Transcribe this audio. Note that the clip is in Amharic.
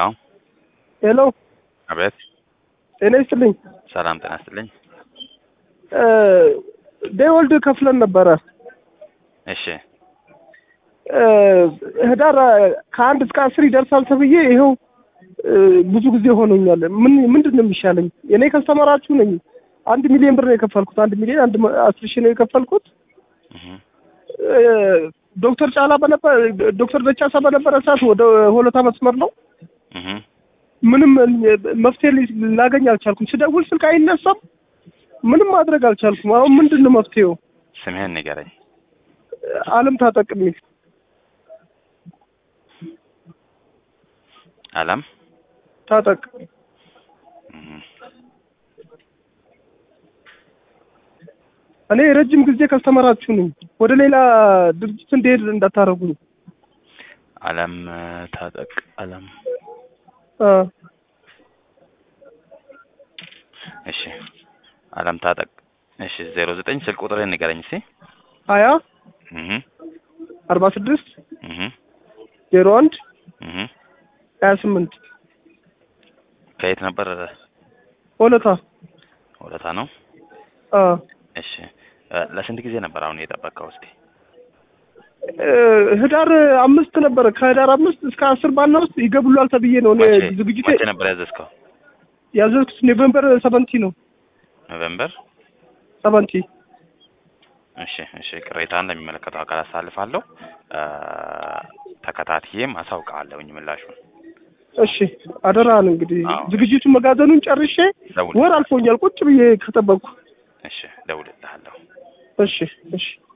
ሄሎ ሄሎ አቤት። ጤና ይስጥልኝ። ሰላም ጤና ይስጥልኝ። ዴወልድ ከፍለን ነበረ እሺ እ ህዳር ከአንድ እስከ አስር ይደርሳል ተብዬ ይኸው እ ብዙ ጊዜ ሆኖኛል። ምን ምንድን ነው የሚሻለኝ? እኔ ከስተመራችሁ ነኝ። አንድ ሚሊዮን ብር ነው የከፈልኩት። አንድ ሚሊዮን አንድ መ- አስር ሺህ ነው የከፈልኩት። እህ እ ዶክተር ጫላ በነበረ ዶክተር ደቻሳ በነበረ ሰዓት ወደ ሆለታ መስመር ነው እህ ምንም መፍትሄ ሊ- ላገኝ አልቻልኩም። ስደውል ስልክ አይነሳም። ምንም ማድረግ አልቻልኩም። አሁን ምንድን ነው መፍትሄው? ስምህን ንገረኝ። አለም ታጠቅ የሚል አለም ታጠቅ እህ እኔ የረጅም ጊዜ ከስተመራችሁ ነኝ። ወደ ሌላ ድርጅት እንድሄድ እንዳታረጉኝ። አለም ታጠቅ አለም አ እሺ አለም ታጠቅ እሺ ዜሮ ዘጠኝ ስልክ ቁጥርህን ንገረኝ እስኪ ሀያ እህ አርባ ስድስት እህ ዜሮ አንድ እህ ሀያ ስምንት ከየት ነበር? ሆለታ ወለታ ነው። አ እሺ እ ለስንት ጊዜ ነበር አሁን የጠበቀው? እስኪ እ ህዳር አምስት ነበረ። ከህዳር አምስት እስከ አስር ባለ ውስጥ ይገቡላል ተብዬ ነው እኔ መቼ ዝግጅቴ መቼ ነበር ያዘዝከው? ያዘዝኩት ኖቬምበር ሰቨንቲ ነው ኖቬምበር ሰቨንቲ እሺ እሺ ቅሬታን ለሚመለከተው አካል አሳልፋለሁ። እ ተከታትዬም አሳውቃለሁኝ ምላሹን። እሺ አደራህን እንግዲህ አዎ። ዝግጅቱን መጋዘኑን ጨርሼ ደውል። ወር አልፎኛል ቁጭ ብዬ ከጠበቅኩ። እሺ ደውልልሃለሁ። እሺ እሺ